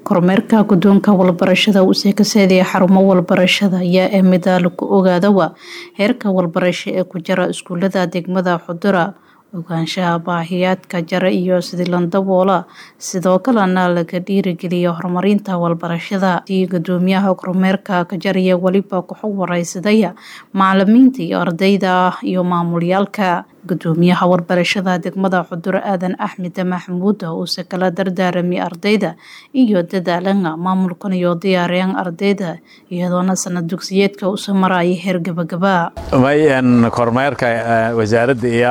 kormeerka guddoonka walbarashada uu seekaseedaya xarumo walbarashada ayaa ah mida lagu ogaadawa heerka walbarasho ee ku jira iskuulada degmada xudura ogaanshaha baahiyaadka jara iyo sidii landaboola sidoo kalena laga dhiirigeliya horumarinta walbarashada sii gudoomiyaha kormeerka ka jaraya weliba kuxu wareysadaya macalimiinta iyo ardayda iyo maamulyaalka gudoomiyaha warbarashada degmada xuduro aadan axmed maxamuud uuse kala dardaarami ardayda iyo dadaalana maamulkan iyo diyaariyaan ardayda iyadoona sanad dugsiyeedka usa maraya heer gabagaba may kormeerka wasaaradda iyo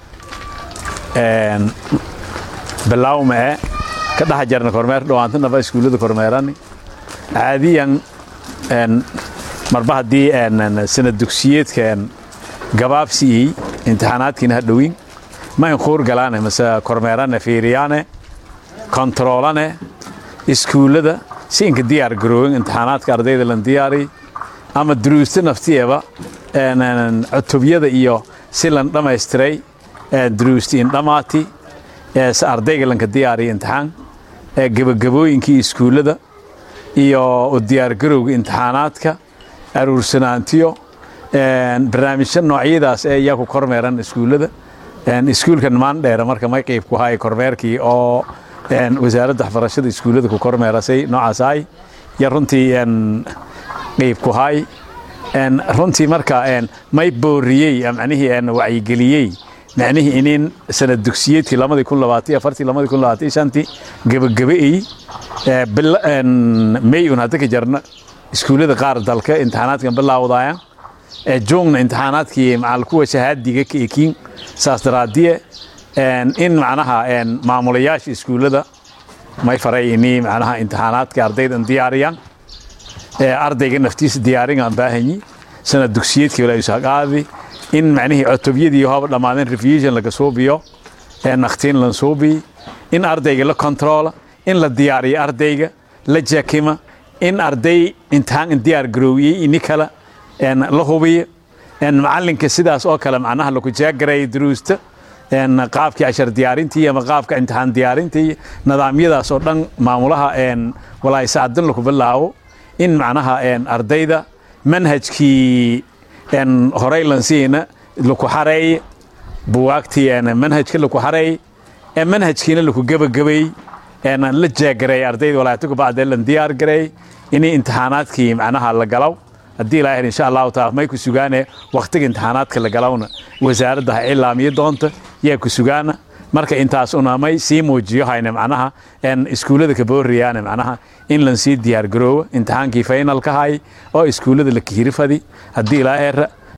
bilawmee ka dhex jarna kormeer dhawaantanaba iskuullada kormeerani caadiyan marba haddii sanad dugsiyeedka gabaabsiiyey imtixaanaadkiina ha dhowin ma inkuur galaane mase kormeerane fiiriyaane kontaroolane iskuullada si inka diyaar garoowen imtixaanaadka ardayda lan diyaariy ama duruusta naftiyaba cutubyada iyo si lan dhammaystiray duruusti indhamaati se ardayga lanka diyaariya imtixaan gebagabooyinkii iskuullada iyo u diyaargarowga imtixaanaadka aruursanaantiyo barnaamijyo noocyadaas ee iyaa ku kormeeran iskuullada iskuulkan maandheera marka may qayb ku hay kormeerkii oo wasaaradda waxbarashada iskuullada ku kormeerasay noocaas ahay iyo runtii qayb ku hay runtii marka may booriyey macnihii wacyigeliyey macnihii inin sanad dugsiyeedkii lamadii kun labaatan afartii lamadii kun labaatan shantii gebagabeey may un hadda ka jarna iskuullada qaar dalka imtixaanaadkan bilaawdaya joogna imtixaanaadkii macal kuwa shahaadiga ka ekiin saas daraadiye in macnaha maamulayaasha iskuullada may faray ini macnaha imtixaanaadka ardaydan diyaariyaan ardayga naftiisa diyaaringaan baahanyi sanad dugsiyeedkii walaa usaqaadi in macnihii cutubyadii hooba dhammaadeen revision laga suubiyo nakhtiin lan suubiy in ardayga la kontroola in la diyaariyo ardayga la jakima in arday imtixaan diyaar garoowiyey ini kale la hubiyo macalinka sidaas oo kale macnaha laku jaagareeya duruusta qaabkii cashar diyaarintii ama qaabka imtixaan diyaarintii nidaamyadaas oo dhan maamulaha walaahi sacadin laku bilaabo in macnaha ardayda manhajkii horey lansiina laku xareeye buwaagtii manhajka laku xareeye manhajkiina laku gebagabeey la jaagareey ardayda walaayatuka bacdee lan diyaar gareey inay imtixaanaadkii macnaha la galaw haddii ilaahay insha allahu taala may ku sugaane wakhtiga imtixaanaadka la galawna wasaaradda ha ilaamiyo doonta yaa ku sugaana marka intaas una may sii muujiyo hayne macnaha iskuullada ka booriyaane macnaha in lan sii diyaar garoowo imtixaankii faynalka hay oo iskuullada la kihirifadi haddii ilaa eera